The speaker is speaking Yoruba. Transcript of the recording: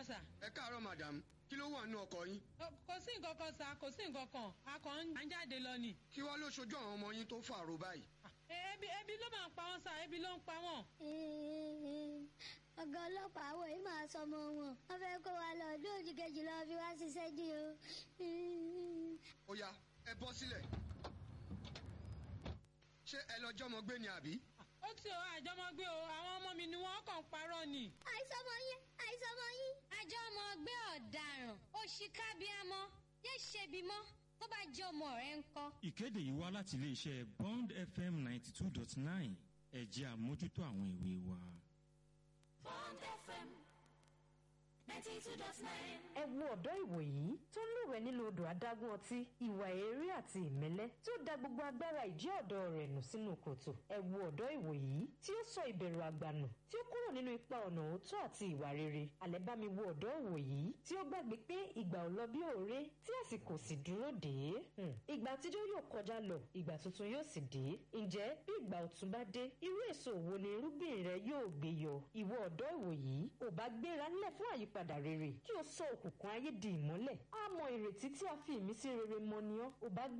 sà. ẹ káàárọ̀ madam kí ló wà nínú ọkọ̀ yín Ó- kò sí nǹkan kan sà kò sí nǹkan kan a kàn ń jáde lọ ni. kí wàá ló ṣojú àwọn ọmọ yín tó fàrò báyìí. E- ebi ebi ló máa ń pa wọn sà ebi ló ń pa wọn. ọ̀gá ọlọ́pàá àwọn yìí máa sọmọ wọn wọ́n fẹ́ kó wa lọ ọdún òjì kejì lọ fi wá ṣiṣẹ́ dí o. ó yá ẹ bọ́ sílẹ̀. ṣé ẹ lọ jọmọ gbé ni àbí. ó ti o àjọmọgbé o àwọn ọmọ mi ni wọn kàn ń parọ́ ni. àìsọmọ yín àìsọmọ yín. àjọ ọmọ ọgbẹ́ ọ̀daràn òṣìkàbíàmọ́ yé ṣebi mọ́ tó bá jẹ́ ọmọ rẹ̀ ń kọ́. ìkéde yìí wá láti iléeṣẹ́ bond fm ninety two dot nine ẹ̀jẹ̀ àmójútó àwọn ìwé wa. Bond FM 92.9. ẹ wo ọ̀dọ́ ìwòyí tó ń lúwẹ̀ẹ́ nínú odò adágún ọtí ìwà èérí àti ìmẹ́lẹ́ tí ó da gbogbo agbára ìjẹ́ ọ̀dọ́ rẹ̀ nù sínú kòtò ẹ wo ọ̀dọ́ ìwòyí tí ó sọ ìbẹ̀rù àgbà nù tí ó kúrò nínú ipa ọ̀nà òótọ́ àti ìwà rere àlẹ́ bá mi wo ọ̀dọ́ ìwòyí tí ó gbàgbé pé ìgbà ò lọ bí òré tí àsìkò sì dúró dé Hmm. ìgbà àtijọ́ yóò kọjá lọ ìgbà tuntun yóò sì dé ǹjẹ́ bí ìgbà ọ̀tun bá dé irú èso wo ni irúgbìn rẹ yóò gbé yọ ìwọ ọ̀dọ́ ìwòyí ò bá gbéra nílẹ̀ fún àyípadà rere kí o sọ òkùnkùn ayé di ìmọ́lẹ̀ á mọ ìrètí tí a fi ìmísí rere mọ ni ọ́ ò bá